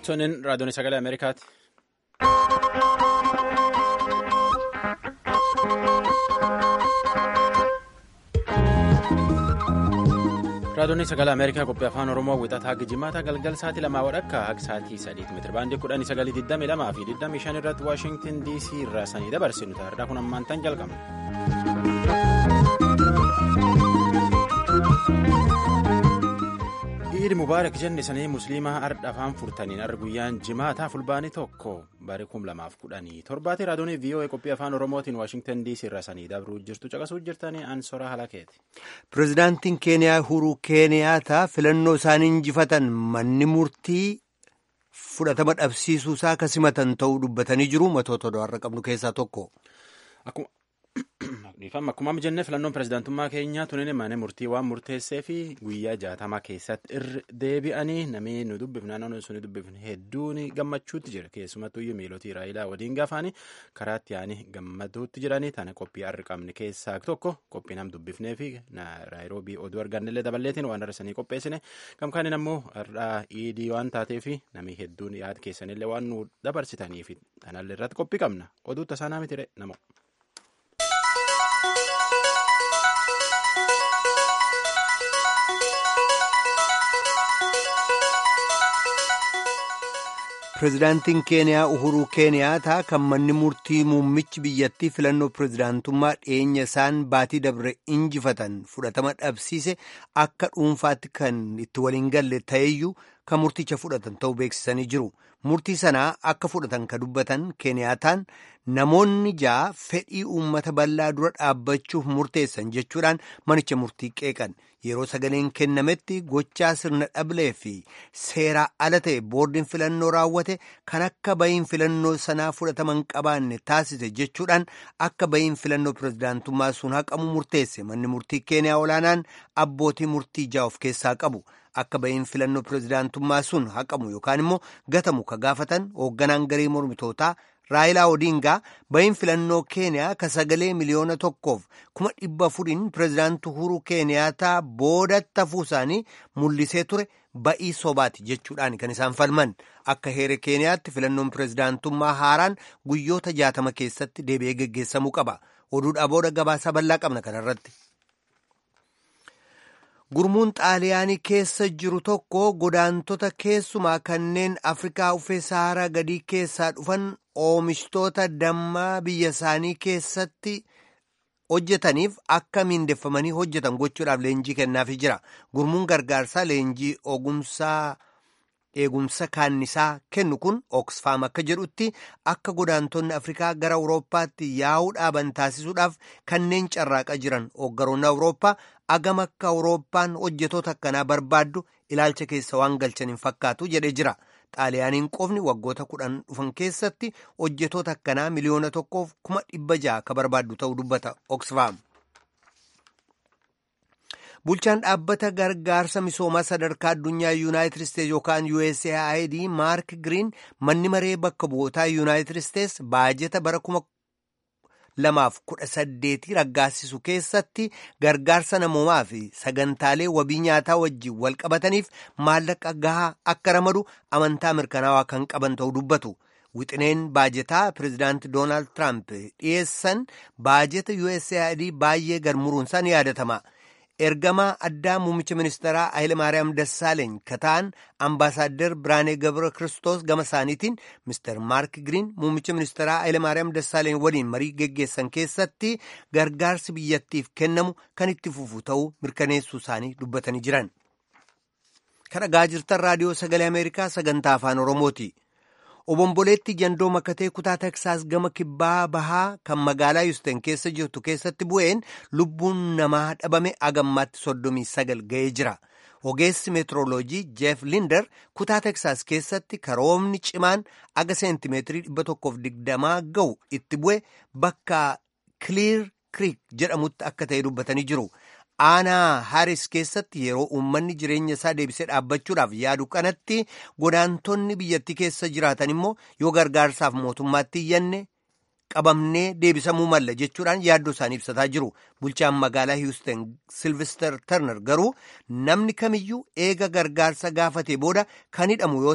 Toniin raadiyoon sagalee Ameerikaati. Raadiyoon sagalee Ameerikaa qophii afaan Oromoo wixataa Gijimaata galgal sa'aatii lamaa wadhakka haga sa'aatii sadiitti meetira baandii kudhanii sagalii digdamii lamaa fi digdamii shan irratti Waashingtin DC irraa sanii dabarsinu taardaa kun ammaan tan jalqabna. Iid Mubaarak jenne sanii musliimaa ardha afaan furtaniin arra guyyaan jimaataa fulbaanii tokko bara kum lamaaf kudhanii torbaati raadiyoon VOA qophii afaan Oromootiin Waashingtan DC irraa sanii dabruu jirtu caqasuu jirtanii ansoraa halakeeti. Pireezidaantiin Keeniyaa Uhuruu Keeniyaataa filannoo isaanii injifatan manni murtii fudhatama dhabsiisuusaa akka simatan ta'uu dubbatanii jiru matoota har'a qabnu keessaa tokko. Akkuma jennee filannoon pireezidaantummaa keenyaa tunin mana murtii waan murteessee fi guyyaa jaatamaa keessatti irra deebi'anii namni nu dubbifne naannoo sun dubbifne hedduun gammachuutti jira keessumattuu iyyuu miilotii raayilaa waliin gaafaanii karaatti yaa'anii gammaduutti jiranii tana qophii har'a qabne keessaa tokko qophii nam dubbifnee fi naayiroobii oduu argannellee daballeetiin waan har'isanii qopheessine gamkaaniin ammoo har'aa iidii waan taateef namni hedduun yaada keessanillee waan nu dabarsitaniif kanallee irratti qophii qabna oduu tasaanaa mitire namo. Pireezidaantiin Keeniyaa Uhuruu Keeniyaataa kan manni murtii muummichi biyyattii filannoo pireezidaantummaa dhiyeenya isaan baatii dabre injifatan fudhatama dhabsiise akka dhuunfaatti kan itti waliin galle ta'eyyuu kan murticha fudhatan ta'uu beeksisanii jiru. Murtii sanaa akka fudhatan ka dubbatan Keeniyaataan namoonni ja'a fedhii uummata bal'aa dura dhaabbachuuf murteessan jechuudhaan manicha murtii qeeqan. Yeroo sagaleen kennametti gochaa sirna dhablee fi seeraa ala ta'e boordiin filannoo raawwate kan akka bahiin filannoo sanaa fudhataman qabaanne taasise jechuudhaan akka bahiin filannoo pireezidaantummaa sun haqamu murteesse manni murtii keeniyaa olaanaan abbootii murtii ja'a of keessaa qabu. Akka bahiin filannoo pireezidaantummaa sun haqamu yookaan immoo gatamu ka gaafatan hoogganaan garee mormitootaa Raayilaa Odingaa bahiin filannoo Keeniyaa ka sagalee miliyoona tokkoof kuma dhibba afuriin pireezidaantii Uhuruu Keeniyaataa boodatti hafuu isaanii mul'isee ture ba'ii sobaati jechuudhaan kan isaan falman akka heera Keeniyaatti filannoon pireezidaantummaa haaraan guyyoota jaatama keessatti deebi'ee geggeessamuu qaba. Oduudhaa booda gabaasa bal'aa qabna kanarratti. Gurmuun xaaliyaanii keessa jiru tokko godaantota keessumaa kanneen Afrikaa uffee Saharaa gadii keessaa dhufan oomishtoota dammaa biyya isaanii keessatti hojjetaniif akka miindeffamanii hojjetan gochuudhaaf leenjii kennaafii jira. Gurmuun gargaarsaa leenjii ogumsaa eegumsa kaannisaa kennu kun Oxfam akka jedhutti akka godaantonni Afrikaa gara Awurooppaatti yaa'uu dhaaban taasisuudhaaf kanneen carraaqa jiran hooggaroonni Awurooppaa agam akka Awurooppaan hojjetoota akkanaa barbaaddu ilaalcha keessa waan galchan hin fakkaatu jedhee jira. Xaaliyaaniin qofni waggoota kudhan dhufan keessatti hojjetoota akkanaa miliyoona tokkoof kuma dhibba ja'a akka barbaaddu ta'uu dubbata Oxfam. Bulchaan dhaabbata gargaarsa misoomaa sadarkaa addunyaa Yuunaayitid Isteetsi yookaan USAID Maark Giriin manni maree bakka bu'ootaa Yuunaayitid Isteetsi baajeta bara kuma lamaaf kudha saddeetii raggaasisu keessatti gargaarsa namoomaa fi sagantaalee wabii nyaataa wajjin wal qabataniif maallaqa gahaa akka ramadu amantaa mirkanaawaa kan qaban ta'uu dubbatu. Wixineen baajetaa pireezidaanti Doonaald Tiraamp dhiyeessan baajeta USAID baay'ee garmuruunsaa ni yaadatama. ergamaa addaa muummicha ministeeraa Hayilemaariyaam Dassaaleeny kataan ambaasaaddar Biraanee Gabra Kiristoos gama isaaniitiin Mr. Maark Giriin muummicha ministeeraa Hayilemaariyaam Dassaaleeny waliin marii geggeessan keessatti gargaarsi biyyattiif kennamu kan itti fufu ta'uu mirkaneessuu isaanii dubbatanii jiran. Kan dhagaa jirtan raadiyoo sagalee Ameerikaa sagantaa afaan Oromooti. Obomboleetti jandoo makatee kutaa Teksaas gama kibbaa bahaa kan magaalaa Yuusteen keessa jirtu keessatti bu'een lubbuun namaa dhabame agammaatti soddomii sagal ga'ee jira. Ogeessi meetirooloojii Jeef Linder kutaa Teksaas keessatti karoomni cimaan aga seentimeetirii dhibba tokkoof digdamaa ga'u itti bu'e bakka Kiliir Kriik jedhamutti akka ta'e dubbatanii jiru. aanaa haris keessatti yeroo uummanni jireenya isaa deebisee dhaabbachuudhaaf yaadu kanatti godaantonni biyyattii keessa jiraatan immoo yoo gargaarsaaf mootummaatti iyyanne qabamnee deebisamuu malla jechuudhaan yaaddoo isaanii ibsataa jiru bulchaan magaalaa hiwusten silvister terner garuu namni kamiyyuu eega gargaarsa gaafate booda kan hidhamu yoo ta'e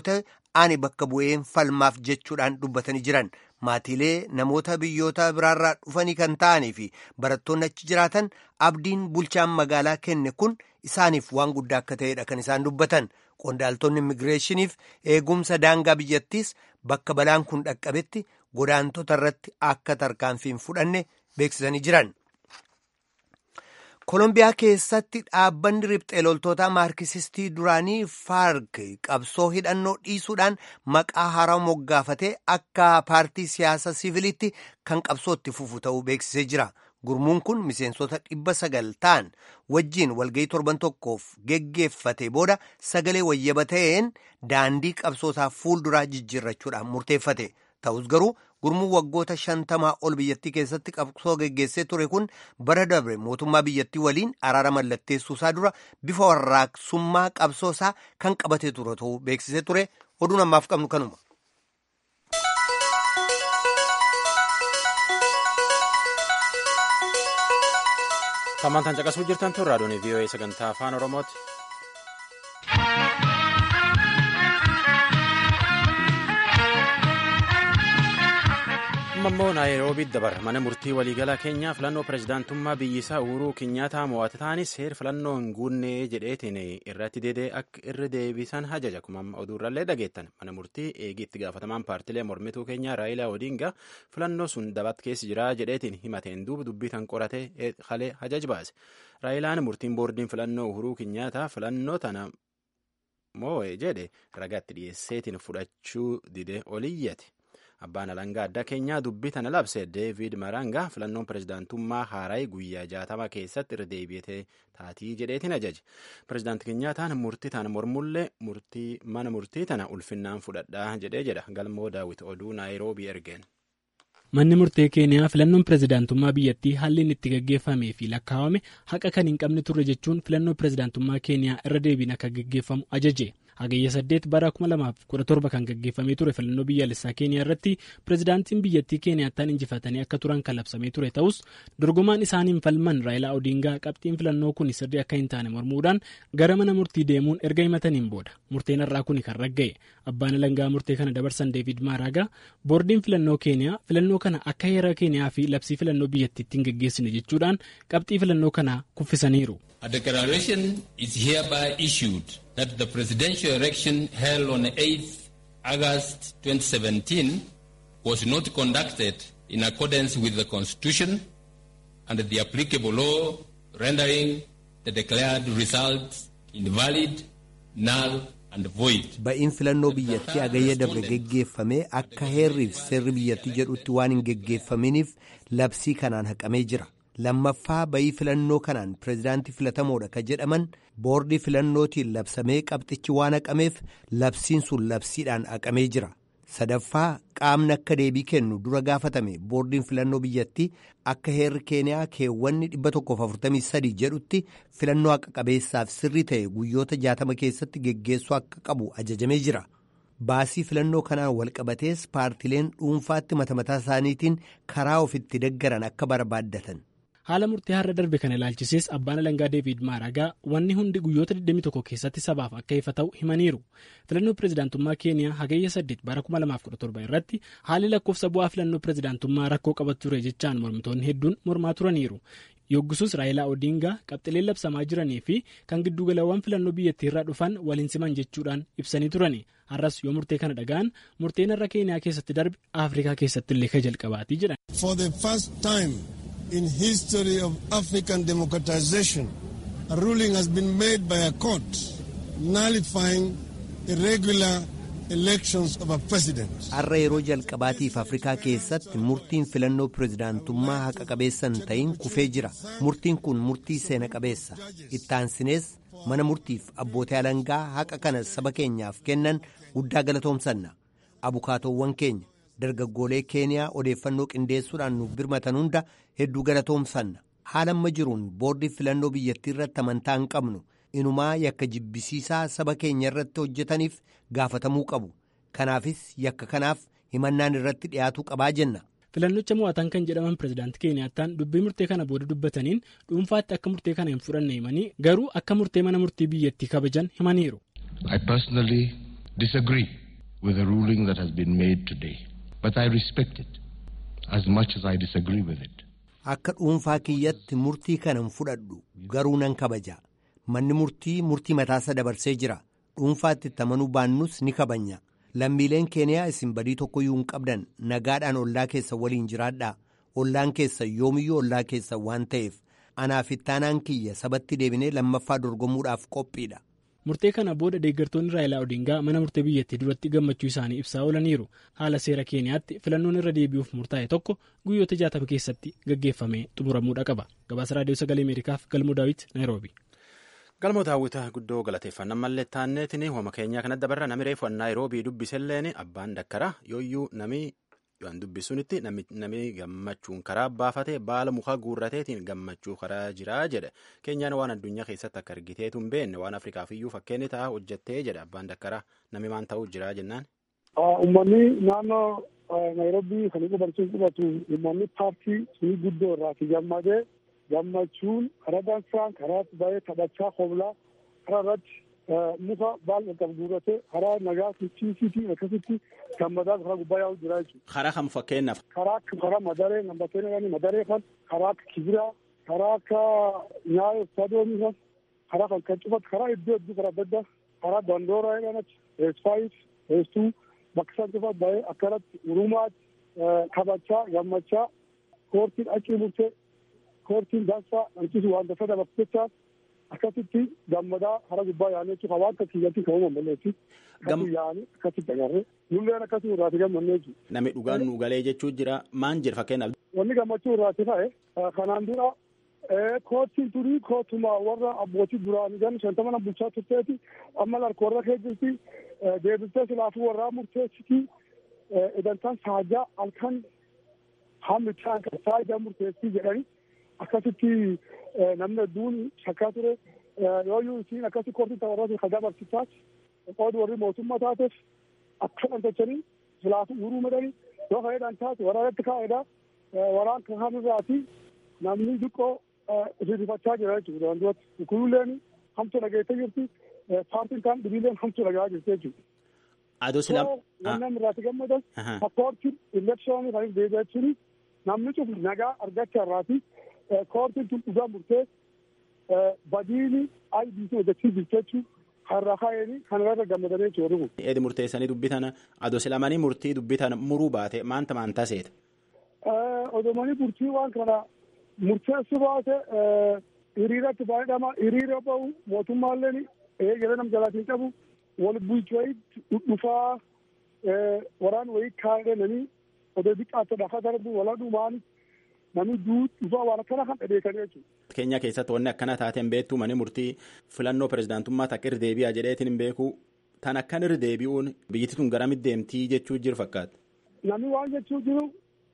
ani bakka bu'een falmaaf jechuudhaan dubbatanii jiran maatiilee namoota biyyoota biraarraa dhufanii kan ta'anii fi barattoonni achi jiraatan abdiin bulchaan magaalaa kenne kun isaaniif waan guddaa akka ta'edha kan isaan dubbatan qondaaltonni immigireeshiniif eegumsa daangaa biyyattiis bakka balaan kun dhaqqabetti godaantota irratti akka tarkaanfiin fudhanne beeksisanii jiran. Kolombiyaa keessatti dhaabbanni riphxee loltoota maarkisistii duraanii faark qabsoo hidhannoo dhiisuudhaan maqaa haaraa moggaafatee akka paartii siyaasa siviilitti kan qabsootti fufu ta'uu beeksisee jira. Gurmuun kun miseensota dhibba sagal ta'an wajjiin walga'ii torban tokkoof geggeeffate booda sagalee wayyaba ta'een daandii qabsootaa fuulduraa jijjiirrachuudhaan murteeffate. Ta'us garuu gurmuun waggoota shantamaa ol biyyattii keessatti qabsoo geggeessee ture kun bara dabre mootummaa biyyattii waliin araara mallatteessuusaa dura bifa warraaqsummaa qabsoosaa kan qabatee ture ta'uu beeksisee ture oduun ammaaf qabnu kanuma. Tammantaan caqasuu jirtan tun raadiyoon VOA sagantaa afaan Oromooti. amma immoo naayiroobiitti dabarra mana murtii waliigalaa keenyaa filannoo pirezidaantummaa biyyisaa uhuruu kinyaataa mo'ate ta'anii seer filannoo hin guunne jedheetiin irratti deedee akka irra deebisan hajaja kuma amma oduurrallee dhageettan mana murtii eegii itti gaafatamaan paartilee mormituu keenyaa raayilaa odiingaa filannoo sun dabat keessa jira jedheetiin himateen duuba dubbii tan qoratee halee hajaj baase raayilaan murtiin boordiin filannoo uhuruu kinyaataa filannoo tana moo'e jedhe ragaatti dhiyeesseetiin fudhachuu dide oliyyate. abbaan alangaa addaa keenyaa dubbii tana labse deevid maranga filannoon pirezidaantummaa haaraayii guyyaa jaatama keessatti irra deebi'ee taatii jedheetiin ajaje pirezidaanti keenyaataan murtii tana mormullee murtii mana murtii tana ulfinnaan fudhadhaa jedhee jedha galmoo daawit oduu naayiroobii ergeen. manni murtee keeniyaa filannoon pirezidaantummaa biyyattii haalli inni itti gaggeeffamee fi lakkaawame haqa kan hin qabne turre jechuun filannoo pirezidaantummaa keeniyaa irra deebiin akka gaggeeffamu ajaje. hagayya saddeet bara 2017 kan gaggeeffamee ture filannoo biyyaalessaa keeniyaa irratti pirezidaantiin biyyattii keeniyaattaan injifatanii akka turan kan labsamee ture ta'us dorgomaan isaaniin falman raayilaa odiingaa qabxiin filannoo kun sirrii akka hin taane mormuudhaan gara mana murtii deemuun erga himataniin booda murteen irraa kun kan ragga'e abbaan alangaa murtee kana dabarsan deevid maaraagaa boordiin filannoo keeniyaa filannoo kana akka heera keeniyaa fi labsii filannoo biyyattiitti hin gaggeessine jechuudhaan qabxii filannoo kana kuffisaniiru. A declaration is hereby issued that the presidential election held on 8th August 2017 was not conducted in accordance with the Constitution and the applicable law, rendering the declared results invalid, null, and void. Ba'iin filannoo biyyattii agayya dabre geggeeffamee akka heerriif seerri biyyattii jedhutti waan hin geggeeffaminiif labsii kanaan haqamee jira. lammaffaa bayii filannoo kanaan pirezidaantii filatamoodha ka jedhaman boordii filannootiin labsamee qabxichi waan haqameef labsiin sun labsiidhaan haqamee jira sadaffaa qaamni akka deebii kennu dura gaafatame boordiin filannoo biyyattii akka heerri keeniyaa keewwanni 143 jedhutti filannoo haqa qabeessaaf sirrii ta'e guyyoota 60 keessatti geggeessuu akka qabu ajajamee jira. baasii filannoo kanaan walqabatees paartileen dhuunfaatti mata mataa isaaniitiin karaa ofitti deggaran akka barbaaddatan. haala murtee har'a darbe kana ilaalchisees abbaan alangaa deevid maaragaa wanni hundi guyyoota 21 keessatti sabaaf akka ifa ta'u himaniiru filannoo pirezidaantummaa keeniyaa hagayya 8 bara 2017 irratti haalli lakkoofsa bu'aa filannoo pirezidaantummaa rakkoo qabatu ture jechaan mormitoonni hedduun mormaa turaniiru yoggisuus raayilaa odiingaa qabxileen labsamaa jiranii fi kan giddugalawwan filannoo biyyattii irraa dhufan waliin siman jechuudhaan ibsanii turani har'as yoo murtee kana dhaga'an murteen irra keeniyaa keessatti darbe afrikaa keessatti illee ka jalqabaatii jedhan. in history of African democratization, a ruling has been made by a court nullifying irregular elections of a president. Har'a yeroo jalqabaatiif Afrikaa keessatti murtiin filannoo pirezidaantummaa haqa qabeessa hin ta'in kufee jira. Murtiin kun murtii seena qabeessa. Ittaansinees mana murtiif abbootii alangaa haqa kana saba keenyaaf kennan guddaa galatoomsanna. Abukaatoowwan keenya. dargaggoolee keeniyaa odeeffannoo qindeessuudhaan nuuf birmatan hunda hedduu galatoomsanna haala amma jiruun boordii filannoo biyyattii irratti amantaa hin qabnu inumaa yakka jibbisiisaa saba keenya irratti hojjetaniif gaafatamuu qabu kanaafis yakka kanaaf himannaan irratti dhiyaatuu qabaa jenna. filannicha mo'atan kan jedhaman pirezidaanti keeniyaataan dubbii murtee kana booda dubbataniin dhuunfaatti akka murtee kana hin fudhanne himanii garuu akka murtee mana murtii biyyattii kabajan himaniiru. I personally disagree with the ruling that has been made today. But I respect it as much as I disagree with it. Akka dhuunfaa kiyyatti murtii kanan fudhadhu garuu nan kabaja. Manni murtii murtii mataasa dabarsee jira. Dhuunfaatti itti amanuu baannus ni kabanya. Lammiileen keeniyaa isin badii tokkoyyuu hin qabdan nagaadhaan ollaa keessa waliin jiraadhaa. Ollaan keessa yoomiyyuu ollaa keessa waan ta'eef anaaf ittaanaan kiyya sabatti deebinee lammaffaa dorgomuudhaaf qophiidha. Murtee kana booda deeggartoonni Raayilaa Odingaa mana murtee biyyattii duratti gammachuu isaanii ibsaa oolaniiru. Haala seera Keeniyaatti filannoon irra deebi'uuf murtaa'e tokko guyyoota jaatama keessatti gaggeeffamee xumuramuudha qaba. Gabaasa Raadiyoo Sagalee Ameerikaaf Galmoo Daawit, Naayiroobi. Galmoo daawwita guddoo galateeffannaa mallee taanneetiin hooma keenyaa kanatti dabarra namni reefu naayiroobii dubbiselleen abbaan dakkara yooyyuu namni waan dubbisunitti namni gammachuun karaa baafate baala mukaa guurrateetiin gammachuu karaa jiraa jedhe keenyaan waan addunyaa keessatti akka argiteetu hin beekne waan afrikaaf iyyuu fakkeenyi ta'a hojjettee jedhe abbaan dakkara namni maan ta'uu jiraa jennaan. Uummanni naannoo naayiroobii kan inni barsiin qubatu uummanni paartii sunii guddoo irraati gammadee gammachuun karaa dansaan karaa baay'ee taphachaa hoblaa karaa irratti muka baal qaqqabu guurratee karaa nagaa ciisiitii akkasitti gammadaa karaa gubbaa yaa'u jira jechuudha. Karaa kam fakkeenyaaf. Karaa akka karaa madaree nambateen jedhani madaree kan karaa akka kibiraa karaa akka nyaayoo staadoomii kan karaa kan kan cufatu karaa iddoo iddoo karaa adda addaa karaa dandooraa jedhanatti eesfaayis eestuu bakka isaan cufatu baay'ee akkanatti urumaatti taphachaa gammachaa koortiin achi murtee koortiin dansaa hanqisu waan dasa dabarsu jecha akkasitti gammadaa hara gubbaa yaa'anii jechuudha waan akka kiyyatti kan uumamu malleessi akkasii yaa'anii akkasitti agarree nulleen akkasii irraati gammannee jechuudha. Namni dhugaan nu galee jechuu jira maan jira fakkeenyaaf. Wanni gammachuu irraati ta'e kanaan dura koottiin turii kootuma warra abbootii duraanii gan shantama na bulchaa turteeti amma larka warra kee jirti deebistee silaafuu warraa murteessiti idantaan saajaa halkan hammi ta'an kan saajaa murteessii jedhani akkasitti namni hedduun shakkaa ture yooyyuu isiin akkasi koortii tapharratti kan dabarsitaas qoodi warri mootummaa taateef akka dhantachanii silaafuu uruu medhani yoo ka'eedhaan taate waraanatti kaa'eedha waraan kan hamirraati namni xiqqoo rifachaa jira jechuudha waan duratti kunilleen hamtu dhageessee jirti paartiin kaan dhibiileen hamtu dhagaa jirti jechuudha. Adoo sila. Wannan irraati gammadan koortiin elekshoonii kan deebi'aa jechuun namni cufu nagaa argachaa irraati koortiin tun dhugaa murtee badiini IBC hojjechuu jirti jechuun har'a kaa'anii kan irra gammadanii jechuudha kun. Eedi murteessanii dubbitan adoo silamanii murtii dubbitan muruu baate maanta maan taseeta. Odomanii murtii waan kana murteessu baate hiriiratti baay'edhama hiriira bahu mootummaalleen eegale nam jalaatiin qabu wal bulchu wayitti dhufaa waraan wayii kaa'edhananii odoo xiqqaatti dhafa darbu wala dhumaan namni duu dhufaa waan akkana kan dhabeekanii jechuudha. Keenya keessatti wanni akkana taateen beektu mani murtii filannoo pirezidaantummaa takka irra deebi'a jedheetiin hin beeku tan akkan irra deebi'uun biyyatti tun garamitti deemtii jechuu jiru fakkaata. Namni waan jechuu jiru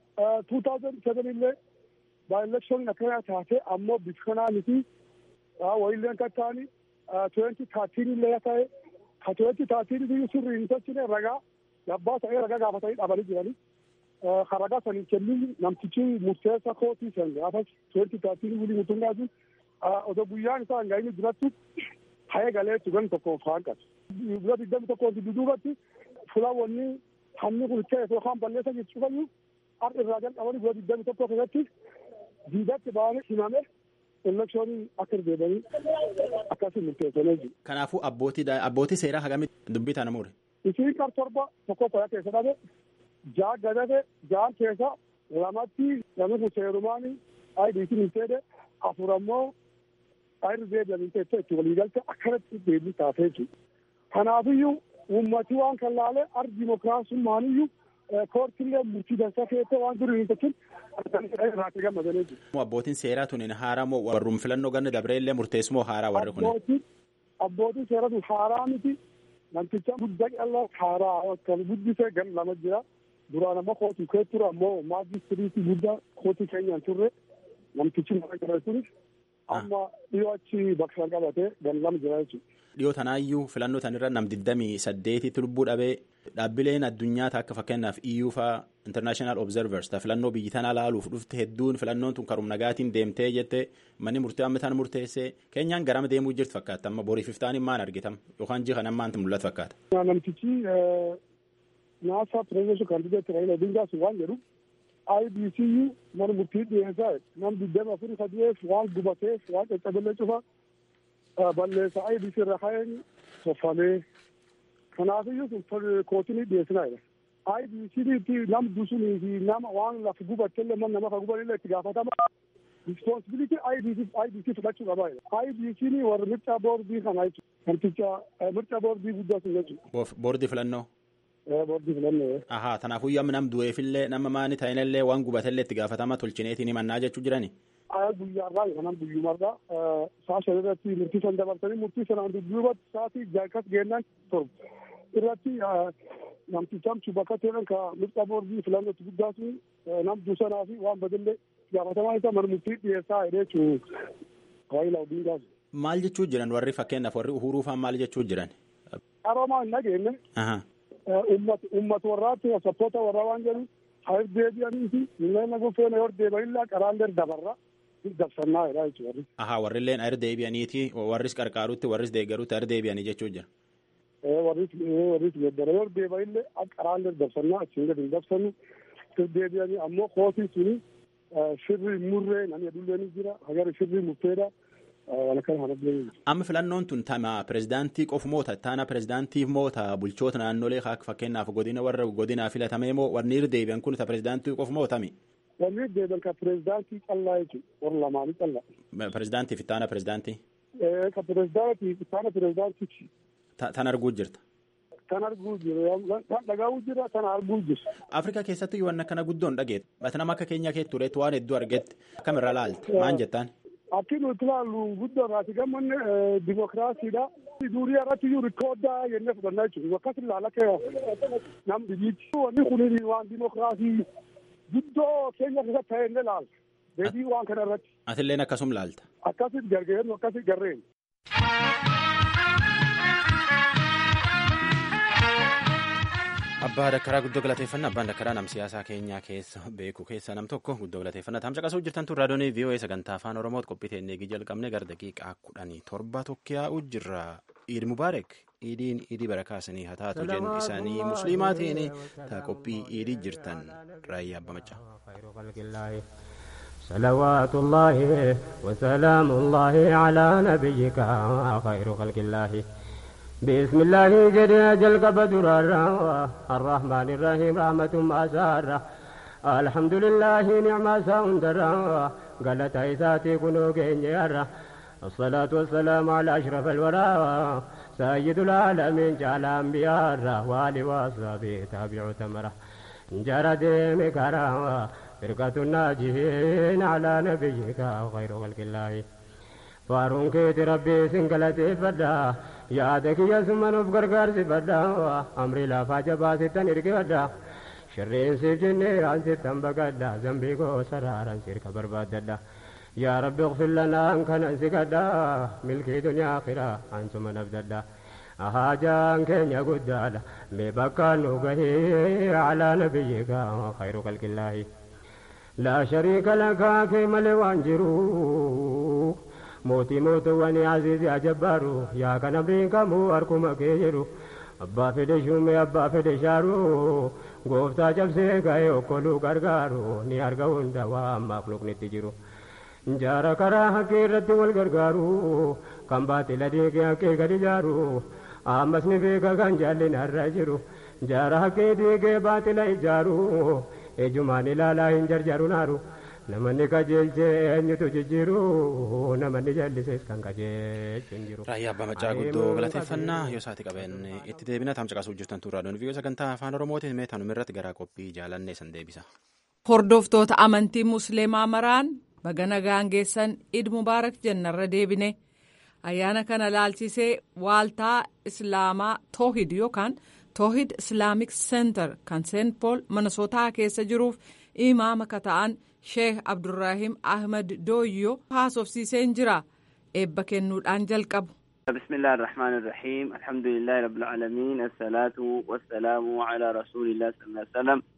2007 illee baay'elekshooniin akkana taate ammoo bifa kanaa miti wayilleen kan ta'ani 2013 illee ta'e ka 2013 iyyuu sirrii hin tolchine ragaa yabbaa ta'ee ragaa gaafatanii dhabanii jiranii ka ragaa sanii kennin namtichi murteessa kootii san gaafas 2013 wulii mutungaa sun odoo guyyaan isaa hin gahinni durattu hayee galee tugan tokko faanqatu. Guyyaa digdami tokko duduubatti fulaawwanni hamni kun ta'e yookaan balleessa jechuu fayyuu har'a irraa jalqabanii guyyaa digdami tokko keessatti diidatti ba'anii himame elekshoonii akka deebi'anii akkasii murteessanii jiru. Kanaafuu abbootii abbootii seeraa hagamitti dubbii tana mure. Isiin kar torba tokko fayyaa keessa dhabe jaa gadate jaan keessa lamatti namni kun seerumaanii ayidiitiin hin seede afur ammoo ayirri deebi'anii teessee itti waliigalte akkanatti deebii taasee jiru. Kanaafiyyuu uummati waan kan laale ar dimokiraasummaaniyyuu koortillee murtii dansaa keessee waan jiru hin tolchin irraatti gammadanii jiru. Abbootiin seeraa tun haaraa moo warrum filannoo ganna dabreellee murteessumoo haaraa warri kun? Abbootiin abbootiin seeraa tun haaraa miti namticha guddaa qal'aa haaraa kan guddisee gan lama jira. Duraan ammoo kootii kee ture ammoo maajistiriitii guddaa kootii keenyaan turre namtichi nama jira sunis amma dhiyoo achi bakka qabatee gan lama jira jechuudha. Dhiyoo tanaayyuu filannoo tanirra nam digdamii saddeetitti lubbuu dhabee dhaabbileen addunyaa akka fakkeenyaaf iyyuu faa international observers ta filannoo biyyi tanaa laaluuf dhufte hedduun filannoon tun karum nagaatiin deemtee jette manni murtee amma tan murteessee keenyaan garama deemuu jirtu fakkaata amma boriif iftaan maan argitam yookaan jiha nammaanti mul'atu fakkaata. Namtichi naasaa pirezidenshi kandideet raila odingaas waan jedhu IBCU mana murtii dhiyeessaa nam digdama afur sadiyeef waan gubateef waan caccabellee cufa balleessa IBC irra ka'een toffalee kanaafiyyuu sun kootinii dhiyeessinaadha. IBC'tti nam dusunii fi nama waan lafa gubattellee man nama ka gubanillee itti gaafatama. Responsibility IBC IBC fudhachuu qabaa. IBC'n warra mircaa boordii kana jechuudha. Kanticha mircaa boordii guddaa sun jechuudha. Boordii filannoo. Boordii filannoo. Ahaa kanaafuu amma nam du'eefillee nama maani ta'inillee waan gubatallee itti gaafatama tolchineetiin himannaa jechuu jirani. Guyyaarraa kanaan guyyumarraa saa shan irratti murtii san dabarsanii murtii sanaan dudduubatti sa'aatii jaakas geennan torba irratti namtichamchu bakka ta'an ka mircaa boordii filannootti guddaa sun nam dusanaa fi waan badillee gaafatamaa isaa mana murtii dhiyeessaa jedhee jechuu Raayilaa Odingaas. Maal jechuu jiran warri fakkeenyaaf warri uhuruu fa'aa maal jechuu jiran? Qaroomaa hin dhageenye. Uummata warraatti sappoota warraa waan jedhu haa deebi'anii fi miidhagina gofeena yoo deebi'anillee qaraallee dabarra dabsannaa jedhaa jechuudha. Ahaa warrilleen ayir deebi'aniiti warris qarqaarutti warris deeggarutti ayir deebi'anii jechuu jira. Warris warris geeddara yoo deebi'anillee qaraallee dabsannaa achiin gadi hin dabsannu deebi'anii ammoo kootii suni shirri murree namni adullee ni jira hagara shirri murteedha. Amma filannoon tun tama pirezidaantii qofu moota taana pirezidaantiif moota bulchoota naannolee fakkeenyaaf godina warra godinaa filatamee moo warni irra deebi'an kun ta pirezidaantii qofu mootami. Wanni irra deebi'an ka pirezidaantii callaa jechuudha warra lamaanii callaa. Pirezidaantiif taana pirezidaantii. Ka pirezidaantiif taana pirezidaantichi. Tan arguu jirta. Kan arguu jira kan dhagahu jira kan arguu jira. Afrikaa keessatti waan akkana guddoon dhageet bata nama akka keenya keetti tureetu waan hedduu argetti akkamirra laalte maan jettaan. Akki nuti ilaallu guddoo irraati gammanne dimokiraasiidha. Durii irratti iyyuu rikoodaa jennee fudhannaa jechuudha. Akkas ilaala akka nam biyyiitti. Wanni kun waan dimokiraasii guddoo keenya keessatti ta'e inni ilaala. Deebii waan kana irratti. Atilleen akkasum laalta. Akkasitti gargaaru akkasitti garreen. Abbaa Dakkaraa guddoo galateeffannaa abbaan Dakkaraa nam siyaasaa keenyaa keessa beeku keessaa nam tokko guddoo galateeffannaa taam caqasuu jirtan tun raadiyoonii VOA sagantaa afaan Oromooti qophii teennee jalqabne gara daqiiqaa kudhanii torba tokkiyaa'u jirra. Iid Mubaarak iidiin iidii barakaasanii haa taatu jennu isaanii musliimaatiin taa qophii iidii jirtan raayyaa abba macaa. صلوات الله وسلام الله على نبيك خير خلق الله بسم الله جل جل قبدر الرحمن الرحيم رحمة ما سارة الحمد لله نعم ساندر قالت عيساتي كنو كينيرا الصلاة والسلام على أشرف الورى سيد العالمين جعل أنبياء والي وصحبه تابع تمره جرد مكرا فرقة الناجين على نبيك خير خلق الله فارون كيت ربي سنقلتي فدا yaada kiyya summanuuf gargaarsi fadha amri lafaa jabaa sittan erge fadha shirreensiif jennee aan sittan baqadha zambii koo saraaran sirka barbaaddadha yaa rabbi اغفر لنا an kanan si kadha milkii duniyaa akhiraa an suma nabdadha haajaan keenya guddaadha mee bakka nu gahee alaa nabiyyika khayru qalqillaahi laa shariika lakaa kee malee waan jiru mootii mootuwwani aziizi ajabbaaru yaa kan amriin kamuu harkuma kee jedhu abbaa fedhe shume abbaa fedhe shaaru gooftaa cabsee ga'ee okkoluu gargaaru ni arga hunda waan maaqluqnitti jiru jaara karaa haqqee irratti wal gargaaru kan baatila deegee haqqee gadi jaaru ammas ni beeka kan jaallin har'a jiru jaara haqqee deegee baatila ijaaru ejumaan ilaalaa hin jarjaru naaru namanni qajeelchee eenyutu jijjiiru namanni jallisees kan qajeelchu hin jiru. Raayyaa Abbaa Macaa guddoo galateeffannaa yoo isaati qabeen itti deebina taam caqasuu jirtan turraa doon viiyoo sagantaa afaan oromootiin mee tanuma irratti garaa qophii jaalannee san deebisa. Hordoftoota amantii musliimaa maraan baga nagaan geessan id mubaarak jennarra deebine ayyaana kana laalchisee waaltaa islaamaa toohid yookaan toohid islaamik seentar kan seent pool minnesotaa keessa jiruuf imaama ka ta'an sheekh abdurraahim ahmed dooyyoo haasofsiiseen jira eebba kennuudhaan jalqabu. بسم الله الرحمن الرحيم الحمد لله رب العالمين الصلاة والسلام على رسول الله صلى الله عليه وسلم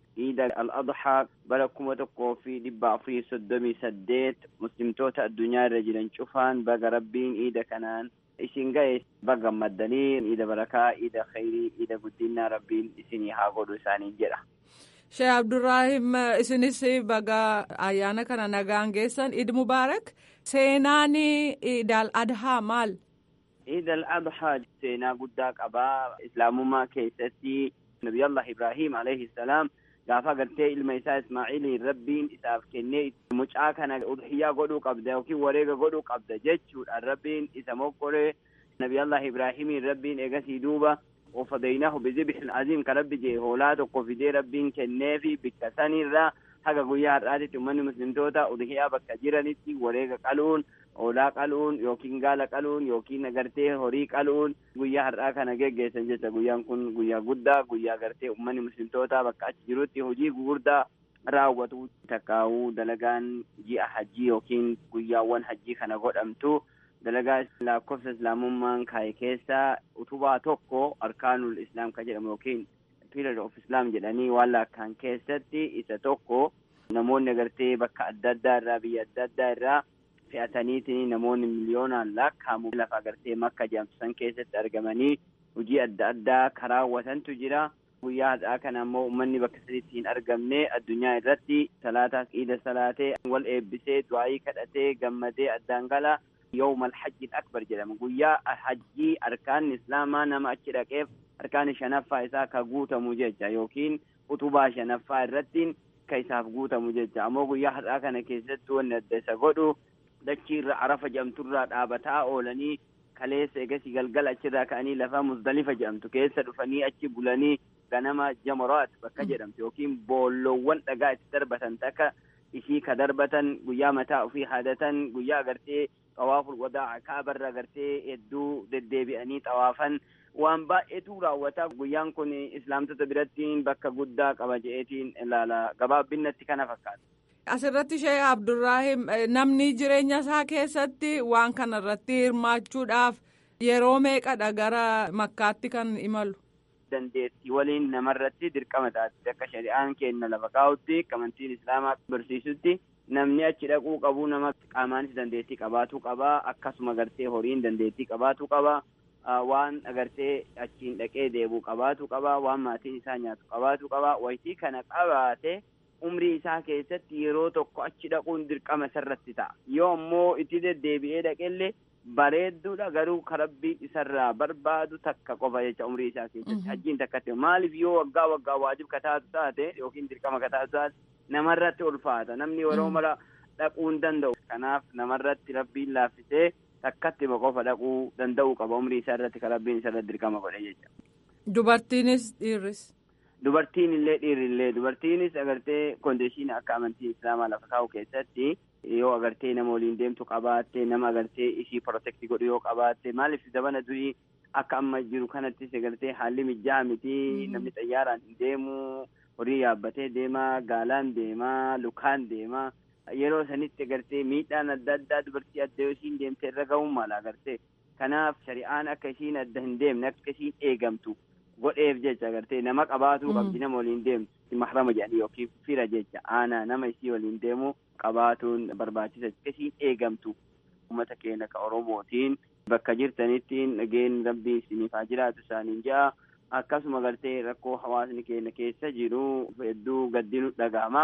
iida al-adhaa bara kuma tokkoo fi dhibba afurii soddomii saddeet muslimtoota addunyaa irra jiran cufaan baga rabbiin iida kanaan isin ga'e baga gammaddanii iida barakaa iida khayrii iida guddinaa rabbiin isinii haa godhu isaaniin jedha. Sheekh Abdurraahim isinis baga ayyaana kana nagaan geessan Eid Mubaarak seenaan Eid al-Adhaa maal? Eid al-Adhaa seenaa guddaa qabaa islaamummaa keessatti Nabiyallah Ibrahim alayhi salaam gaafa gartee ilma isaa Ismaa'iliin rabbiin isaaf kennee mucaa kana udhiyyaa godhuu qabda yookiin wareega godhuu qabda jechuudhaan rabbiin isa mokkoree Nabiyallah Ibraahimiin rabbiin eegasii duuba ofadaynaahu bizibhin aziim ka rabbi jee hoolaa tokko fidee rabbiin kennee fi bikka sanirraa haga guyyaa har'aatitti uummanni muslimtoota udhiyaa bakka jiranitti wareega qaluun hoolaa qaluun yookiin gaala qaluun yookiin agartee horii qaluun guyyaa har'aa kana geggeessan jecha guyyaan kun guyyaa guddaa guyyaa agartee uummanni muslimtoota bakka achi jirutti hojii gugurdaa raawwatu takkaa'uu dalagaan ji'a hajjii yookiin guyyaawwan hajjii kana godhamtu dalagaa lakkoofsa islaamummaan kaa'e keessaa utubaa tokko arkaanul islaam ka jedhamu yookiin pillar of islam jedhanii waan lakkaan keessatti isa tokko namoonni agartee bakka adda addaa irraa biyya adda addaa irraa fe'ataniitiin namoonni miliyoonaan lakkaa'amu lafa agartee makka jedhamtu san keessatti argamanii hojii adda addaa karaawwatantu jira. guyyaa har'aa kana ammoo uummanni bakka sadiitti hin argamne addunyaa irratti salaataa iida salaatee wal eebbisee du'aayii kadhatee gammadee addaan gala yawma alhajji akbar jedhama guyyaa hajjii arkaanni islaamaa nama achi dhaqeef arkaanni shanaffaa isaa ka guutamu jecha yookiin utubaa shanaffaa irrattiin ka isaaf guutamu jecha ammoo guyyaa har'aa kana keessatti wanni adda isa godhu dachiirra arafa jedhamturraa dhaabataa oolanii kaleessa egasii galgala achirraa ka'anii lafa muzdalifa jedhamtu keessa dhufanii achi bulanii ganama jamaraat bakka jedhamtu yookiin boolloowwan dhagaa itti darbatan takka isii ka darbatan guyyaa mataa ofii haadatan guyyaa agartee xawaaful wadaa kaabarra agartee hedduu deddeebi'anii xawaafan waan baay'eetu raawwata guyyaan kun islaamtota birattiin bakka guddaa qaba je'eetiin ilaala gabaabbinnatti kana fakkaata. Asirratti Sheekh Abdurraahim namni jireenya isaa keessatti waan kana irratti hirmaachuudhaaf yeroo meeqadha gara makkaatti kan imalu. dandeettii waliin namarratti dirqama taate akka shari'aan kenna lafa kaa'utti amantiin islaamaa barsiisutti namni achi dhaquu qabu nama qaamaanis dandeettii qabaatu qaba akkasuma agartee horiin dandeettii qabaatu qaba waan agartee achiin dhaqee deebi'u qabaatu qaba waan maatiin isaa nyaatu qabaatu qaba wayitii kana qabaate umrii isaa keessatti yeroo tokko achi dhaquun dirqama isarratti ta'a yoo ammoo itti deddeebi'ee dhaqellee bareedduudha garuu karabbiin isarraa barbaadu takka qofa jecha umrii isaa keessatti hajjiin takkatti maaliif yoo waggaa waggaa waajib kataatu taate yookiin dirqama kataatu taate namarratti ulfaata namni yeroo mara dhaquu hin danda'u kanaaf namarratti rabbiin laaffisee takkatti qofa dhaquu danda'uu qaba umrii isaa irratti karabbiin isarratti dirqama godhe jecha. Dubartiinis dhiirris. Dubartiin illee dhiirri illee dubartiinis agartee kondiishinii akka amantii islaamaa lafa kaa'u keessatti yoo agartee nama waliin deemtu qabaatte nama agartee ishii protekti godhu yoo qabaatte maaliif zabana durii akka amma jiru kanattis agartee haalli mijaa'aa miti namni xayyaaraan hin deemu horii yaabbatee deemaa gaalaan deemaa lukaan deemaa yeroo sanitti agartee miidhaan adda addaa dubartii adda yoo ishiin deemte irra ga'uun maala agartee kanaaf shari'aan akka ishiin adda hin deemne akka ishiin eegamtu godheef jecha agartee nama qabaatuu qabdi nama waliin deemtu mahrama jedhanii yookiin fira jecha aanaa nama isii waliin deemu qabaatuun barbaachisa akka ishiin eegamtu uummata keenya ka oromootiin bakka jirtanittiin dhageen rabbii isiniif haa jiraatu isaaniin ja'a akkasuma agartee rakkoo hawaasni keenya keessa jiru hedduu gaddinu dhaga'ama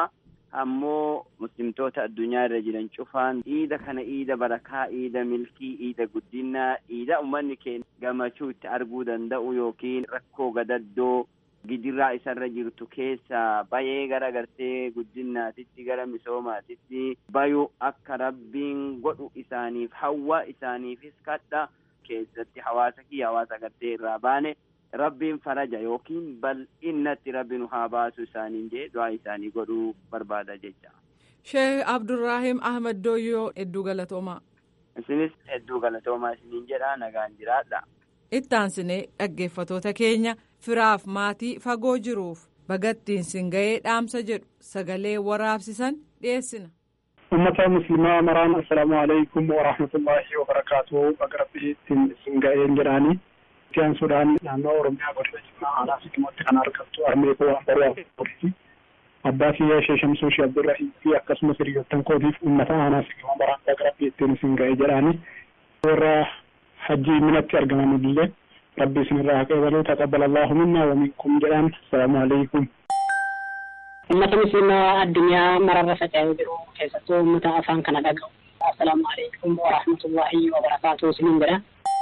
ammoo muslimtoota addunyaa irra jiran cufaan iida kana iida barakaa iida milkii iida guddinaa iida ummanni keenya gammachuu itti arguu danda'u yookiin rakkoo gadaddoo gidiraa isarra jirtu keessa bayee gara gartee guddinaatitti gara misoomaatitti bayuu akka rabbiin godhu isaaniif hawwa isaaniifis kadha keessatti hawaasa kiyya hawaasa gartee irraa baane rabbiin faraja yookiin bal'innatti rabbi nu haa baasu isaaniin jee du'aa isaanii godhuu barbaada jecha. Sheekh Abdurraahim Ahmad Dooyyoo hedduu galatoomaa. Isinis hedduu galatoomaa isiniin jedha nagaan jiraadha. Ittaansinee dhaggeeffatoota keenya firaaf maatii fagoo jiruuf bagattiin sin ga'ee dhaamsa jedhu sagalee waraabsisan dhiyeessina. ummata muslimaa maraan assalaamu alaikum warahmatullaahi wabarakaatu baga rabbiittiin sin ga'een jedhaanii itti aansuudhaan naannoo oromiyaa godina jimmaa aanaa sikiimotti kan argamtu armee bu'aa baruu abbaa kiyya ishee shamsuu ishee abdurrahii fi akkasumas hiriyoottan kootiif uummata aanaa fi gama baraantaa gara biyyattiin isin ga'e jedhaani warra hajjii minatti argaman illee rabbi isinirraa haa qeebalu taqabbal allahu minna wa minkum jedhaan assalaamu alaikum ummata musliimaa addunyaa mararra faca'ee jiru keessattuu ummata afaan kana dhaga'u assalaamu alaikum wa rahmatullahi wa barakaatuhu isiniin jedha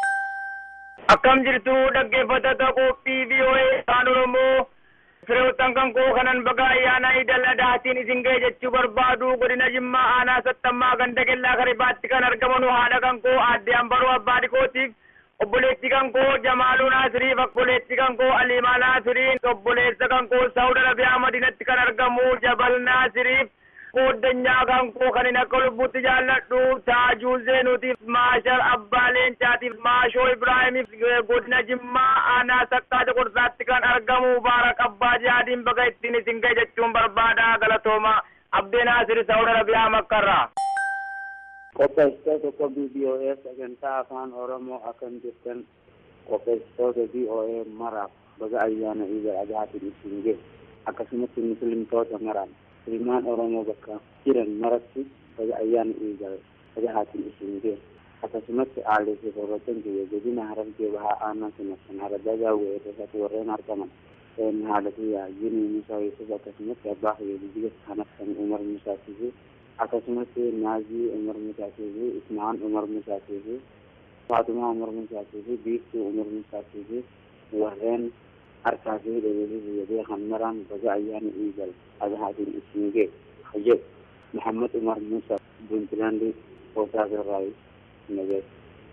akkam jirtu dhaggeeffattoota qophii VOA afaan oromoo fireewwan kan koo kanan baga ayyaana idil adhaatiin isin ga'e jechuu barbaadu godina jimmaa aanaa sattammaa ganda kellaa karibaatti kan argaman haadha kan koo aadde ambaroo abbaa dhikootiif obboleetti kan koo jamaaluu naasiriif obboleetti kan koo aliimaa naasiriin obboleessa kan koo saawud arabiyaa madiinatti kan argamu jabal naasiriif kooddanyaa kan koo kan hin akka lubbutti jaalladhu taajuu zeenuutiif maashar abbaa leencaatiif maashoo ibraahimiif godina jimmaa aanaa sakkaata qorsaatti kan argamu baarak abbaa jihaadiin baga ittiin isin ga'e jechuun barbaada galatooma abdee naasir saawud arabiyaa makkarraa. qopheessitoota qophii BOA sagantaa afaan oromoo akkam jirtan qopheessitoota BOA maraaf baga ayyaana iidal adhaatiin isin ga'e akkasumatti muslimtoota maraaf ilmaan oromoo bakka jiran maratti baga ayyaana iidal adhaatiin isin ga'e akkasumatti aalee fi horrotan kiyya godina harargee bahaa aanaa sanattan haradaa gaawwee irratti warreen argaman haala kiyya yini musaa yusuf akkasumatti abbaa kiyya biyya kanattan umar musaatii fi akkasumatti naazii umar musaatii fi ismaan umar musaatii fi faatumaa umar musaatii fi biiftuu umar musaatii fi warreen harkaa fi dhabeefi fayyadee kan maraan baga ayyaana iidal adhaatiin isin ga'e hayyad muhammad umar musa puntlaandi hoosaa birraayi nagees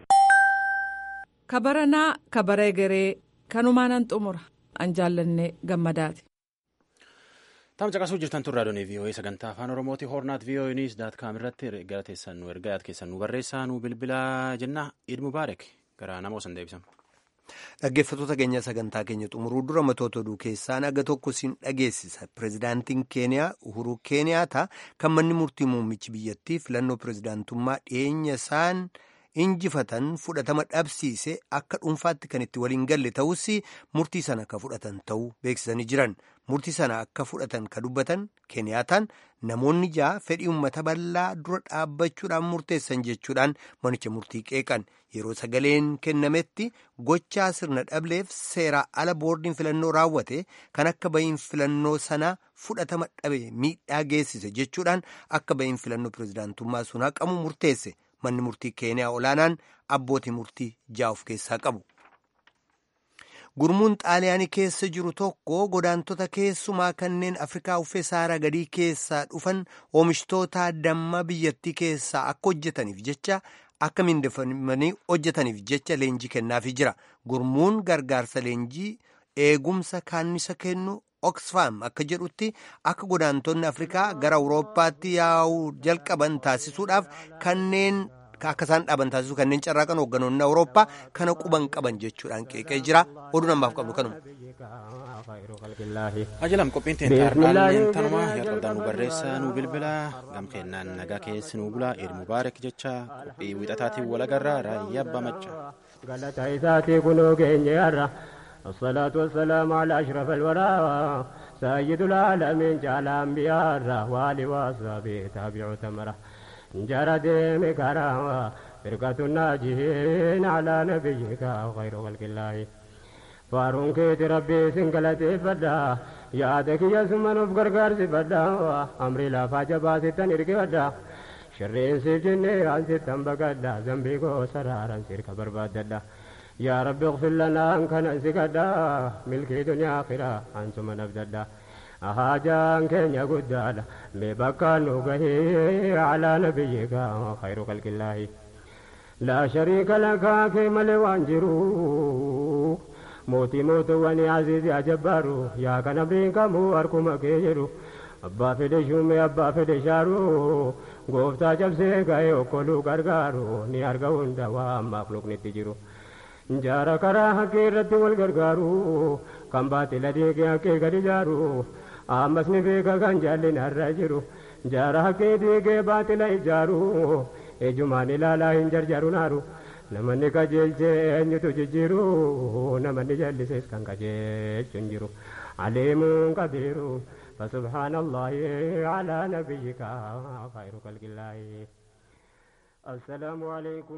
kabaranaa kabara egeree kanumaanan xumura an jaallannee gammadaati. Taam caqasuu jirtan turraa doonii VOA sagantaa afaan Oromooti hornaat VOA News daat kaam irratti gara teessan nu ergaa yaad keessan nu barreessaa nu bilbilaa jenna Eid Mubaarak gara nama osan deebisan. Dhaggeeffattoota keenya sagantaa keenya xumuruu dura matoota oduu keessaan aga tokko siin dhageessisa. Pireezidaantiin Keeniyaa Uhuru Keeniyaata kan manni murtii muummichi biyyattii filannoo pireezidaantummaa dhiyeenya isaan injifatan fudhatama dhabsiise akka dhuunfaatti kan itti waliin galle ta'us murtii sana akka fudhatan ta'uu beeksisanii jiran. Murtii sana akka fudhatan ka dubbatan Keeniyaataan namoonni ja'a fedhii uummata bal'aa dura dhaabbachuudhaan murteessan jechuudhaan manicha murtii qeeqan yeroo sagaleen kennametti gochaa sirna dhableef seeraa ala boordiin filannoo raawwate kan akka bahiin filannoo sanaa fudhatama dhabe miidhaa geessise jechuudhaan akka bahiin filannoo pireezidaantummaa sun haqamu murteesse manni murtii keeniyaa olaanaan abbootii murtii ja'a of keessaa qabu. gurmuun xaaliyaanii keessa jiru tokko godaantota keessumaa kanneen afrikaa uffee saaraa gadii keessaa dhufan oomishtoota damma biyyattii keessaa akka hojjetaniif jecha akka mindeffamanii hojjetaniif jecha leenjii kennaafii jira gurmuun gargaarsa leenjii eegumsa kaannisa kennu oxfam akka jedhutti akka godaantonni afrikaa gara awurooppaatti yaa'uu jalqaban taasisuudhaaf kanneen akka isaan dhaaban taasisu kanneen carraaqan hoogganoonni awurooppaa kana quban qaban jechuudhaan qeeqee jira oduu namaaf qabnu kanuma. ajalam qophiin teentaarraan tanumaa jalqabdaan nu barreessaa nu bilbila gam kennaan nagaa keessi nu bula eid mubaarak jecha qophii wixataatiin walagarraa raayyaa abbaa macca. galata isaatii kunoo geenye har'a الصلاة والسلام على أشرف الورى سيد العالمين جعل أنبياء وآل وأصحابه تابعوا ثمره جرد مكرا فرقة الناجين على نبيك خير خلق الله فارون كيت ربي سنقلتي فدا يادك يا سمن بقرقر سفدا أمري لا فاجبا ستن إرقي فدا شرين سجني عن ستن بقدا زنبي قو سرارا سيرك برباد يا رب اغفر لنا أن كان سكدا ملكي دنيا آخرة أنتم نبددا أهاجان كينيا قدادا ببكى نوغه على نبيك خير خلق الله لا شريك لك كما لوانجرو موتي موت واني عزيز يا جبارو يا كان برينكا مو أركما كيجرو أبا فدي شومي أبا فدي شارو غوفتا جبسي غايو كولو غرغارو ني أرغا هندا ومخلوق نتجرو jaara karaa haqqee irratti wal gargaaru kan baatila deegee haqqee gadi jaaru ammas ni beeka kan jaallin har'a jiru jaara haqqee deegee baatila ijaaru ejumaan ilaalaa hin jarjaru naaru namanni qajeelchee eenyutu jijjiiru namanni jallisees kan qajeelchu hin jiru aleemuun qabiiru فسبحان الله على نبيك خير خلق الله السلام عليكم